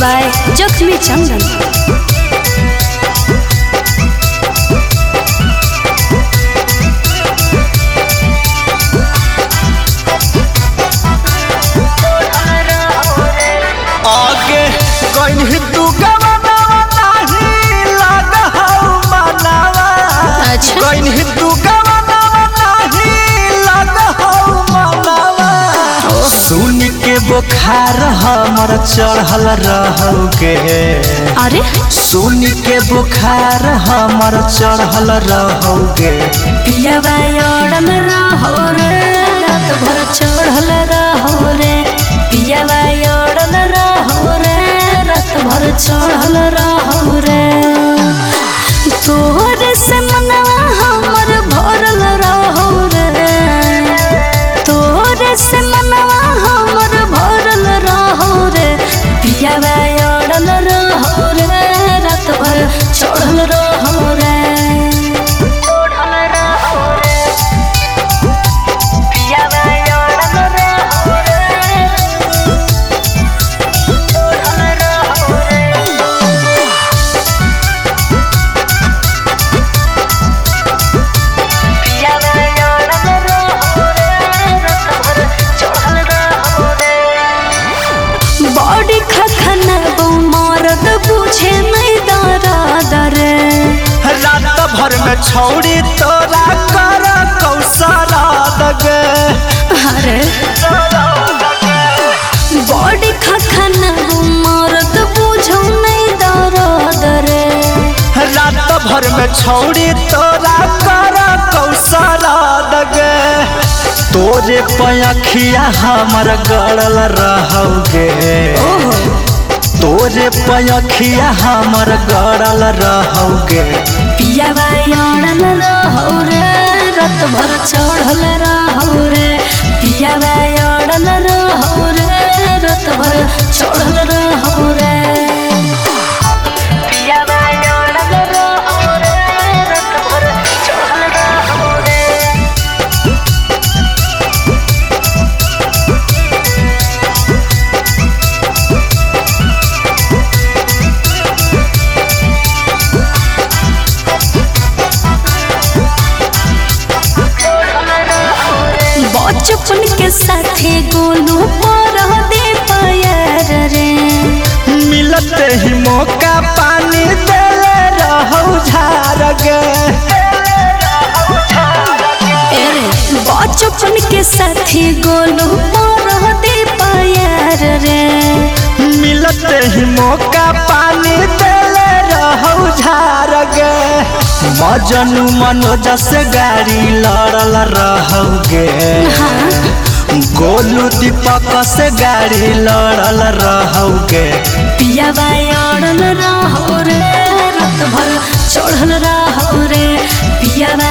By जख्मी चंदन आगे कहीं तू गवनावा नहीं लगहौ मनावा अच्छा। कहीं तू गवनावा नहीं लगहौ मनावा सुन के बुखार हमर चढ़ल रहौगे अरे सुन के बुखार हमर चढ़ल रहौगे पियावा ओढ़ल रहो रे रात भर चढ़ल रहो रे पियावा ओढ़ल रहो रे रात भर चढ़ल रहो रे तोहरे से मनवा हमर भरल रहो रे तोहरे से मनवा हमर भरल रहो रे पियावा ओढ़ल रहो रे रात भर चढ़ल रहो रे चढ़ल रहो रे पियावा ओढ़ल रहो रे चढ़ल रहो रे बॉडी खखना मरद बुझे नहीं दरा रे रात भर में छौड़ी तोरा कर कौशला दगे अरे बॉडी खखना मरद बुझो नहीं दरा रे रात भर में छौड़ी तोरा कर कौशला दगे तोरे पयखिया हमर गड़ल रहौगे तोरे पयखिया हमर गड़ल रहौगे पियावा अड़ल रहो रे रत भर चढ़ल रहो रे पियावा अड़ल रहो रे रत भर चढ़ल रहो रे पियावा अड़ल रहो रे रत भर चढ़ल रहो रे बचपन के साथे गोलू पर दे पायर रे मिलते ही मौका पानी देले रहौ झारगे एरे बचपन के साथी गोलू पर दे पायर रे मिलते ही मौका पानी देले रहौ झारगे मजनू मनोज से गाड़ी लड़ल रहौगे गोलू दीपक से गाड़ी लड़ल रहौगे पियावा अड़ल रहो रे रात भर चढ़ल रहो रे पियावा